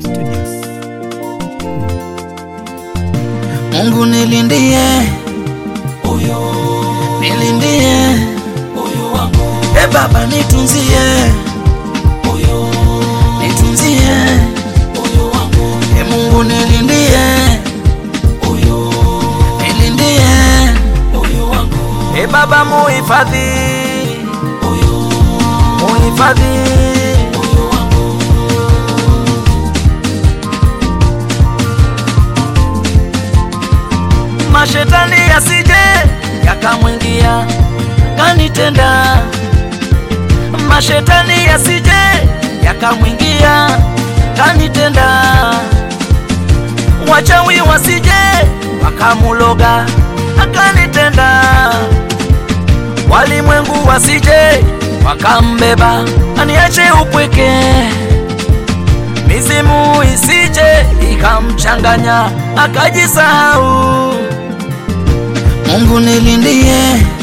Studios. Mungu nilindie, nilindie, e Baba nitunzie, nitunzie, e Mungu nilindie, nilindie, e Baba muhifadhi, muhifadhi mashetani yasije yakamwingia kanitenda, mashetani yasije yakamwingia kanitenda, wachawi wasije wakamuloga akanitenda, walimwengu wasije wakambeba aniache upweke, mizimu isije ikamchanganya akajisahau. Mungu nilindie,